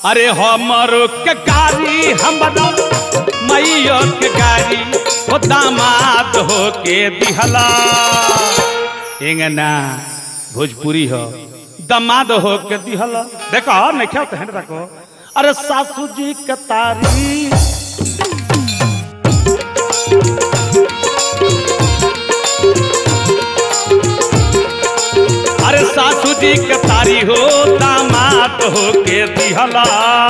अरे हमरो के गाड़ी हमरा मैयो के गाड़ी हो दामाद हो के दिहला एंगना भोजपुरी हो दामाद हो के दिहला देखो नहीं क्या तो हेंड देखो अरे सासू जी के तारी अरे सासू जी के तारी हो दामाद हो के दिहला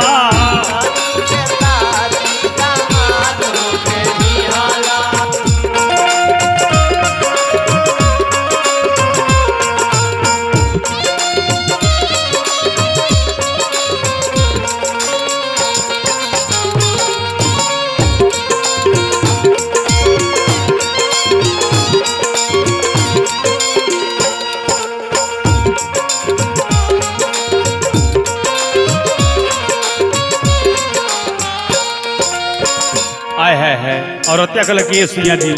आय है है और हत्या कल की सिया जी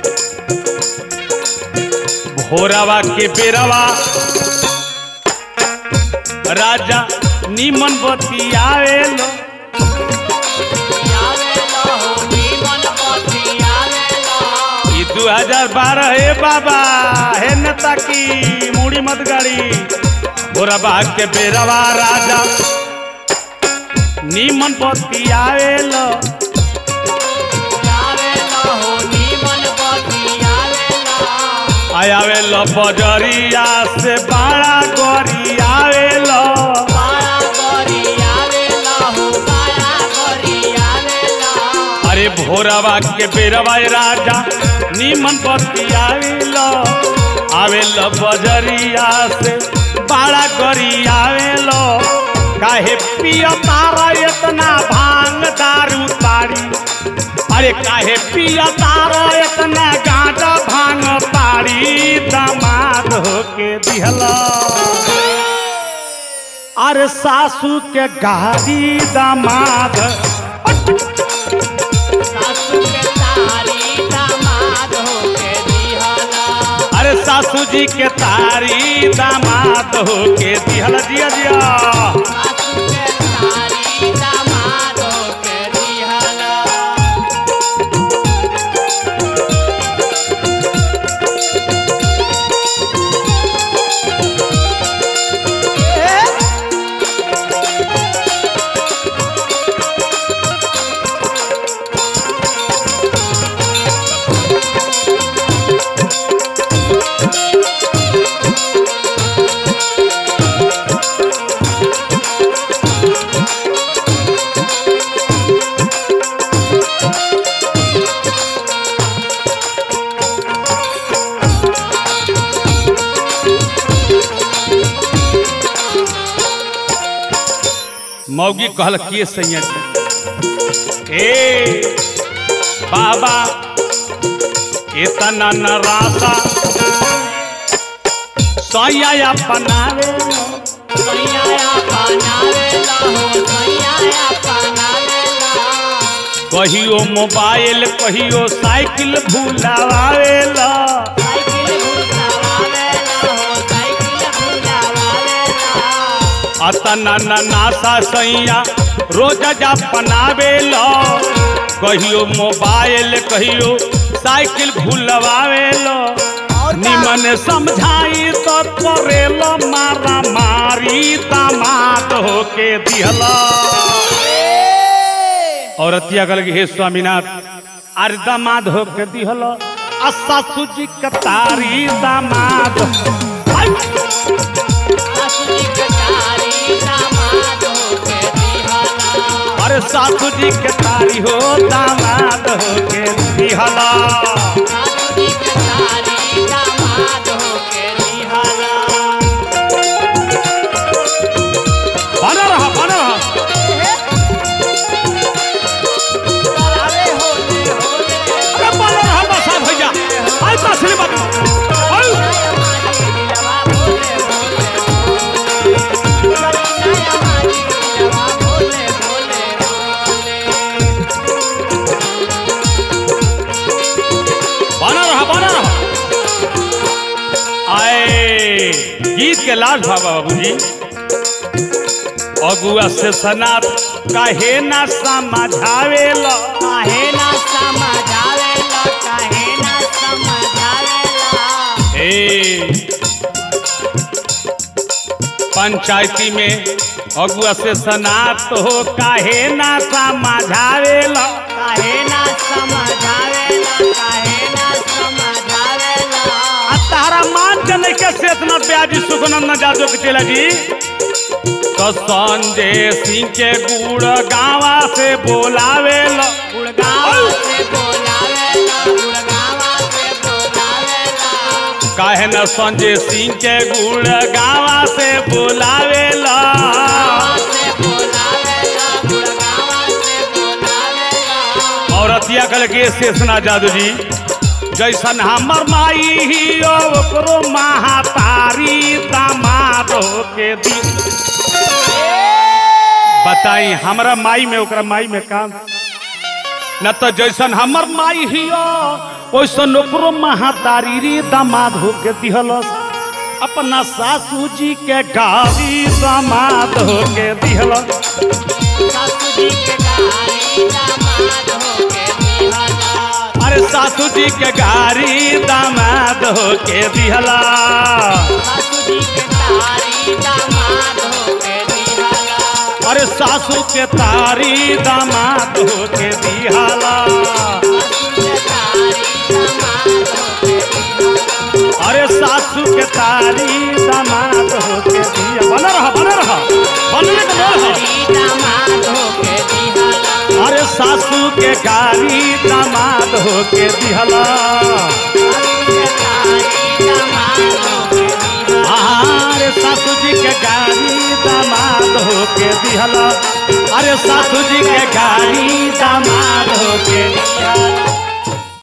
भोरावा के बेरावा राजा नीमन बतियावेलो ई 2012 हे बाबा हे नेता की मूड़ी मत गाड़ी भोरावा के बेरावा राजा नीमन बतियावेलो आयावेल बजरिया से बड़ा गरियावेल अरे भोरवा के बेरवा राजा नीमन बतियावेल आवेल बजरिया से बड़ा गरियावेल काहे पिया तारा इतना भांग दारू तारी अरे काहे पिया तारा इतना गांजा भांग तारी दामाद होके दिहला अरे सासू के गाड़ी दामाद अरे सासू जी के तारी दामाद होके दिहला जिया जिया मौगी कहल किए सैया जी ए बाबा इतना नरासा सैया अपनावे कहियो मोबाइल कहियो साइकिल भूलावेला अतना न नासा सैया रोज जा बनावेला कहियो मोबाइल कहियो साइकिल भूलवावेला निमन समझाई तो करेला मारा मारी दामाद होके दिहला औरतिया कल हे स्वामीनाथ अरे दामाद होके दिहला आ सासू जी कतारी दामाद आई! अरे सासू जी के तारी हो दामाद हो के दिहला बना रहा बना रहा अरे बना रहा बसा भैया आई तसली बात आई बना रहा बना रहा आए गीत के लाल बाबा बाबूजी अगुआ से सनात काहे ना समझावेला काहे ना समझावेला काहे ना समझावेला ए पंचायती में अगुआ से सनात हो काहे ना समझावेला काहे ना समझावेला काहे ना समझावेला आ तारा मान के नहीं के से इतना ब्याजी सुगनम न जादो के चला जी तो संजय सिंह के गुड़ गावा से बोलावेला गुड़गावा से बोलावेला गुड़गावा से बोलावेला काहे न संजय सिंह के गुड़ गावा से बोलावेला गावा से बोलावेला गुड़गावा से बोलावेला और अतिया कल के शेषना जादू जी जैसन हमर माई ही ओकरो महातारी दामाद के दी बताई हमरा माई में ओकरा माई में काम न तो जैसन हमर माई ही वैसन ओकरो महातारी री दामाद होके दिहलस अपना सासू जी के गाड़ी दामाद होके दिहलस सासू जी के गाड़ी दामाद होके दिहला अरे सासू जी के गाड़ी दामाद होके दिहला सासू जी के गाड़ी दामाद होके दिहला अरे सासू के तारी दामाद होके दिहला अरे सासू के तारी दामाद होके दिया बना रहा बना रहा बनने का बोल है अरे सासू के गाड़ी दामाद होके दिहला अरे सासू जी के गाड़ी दामाद होके दिहला अरे सासू जी के गाड़ी दामाद होके दिहला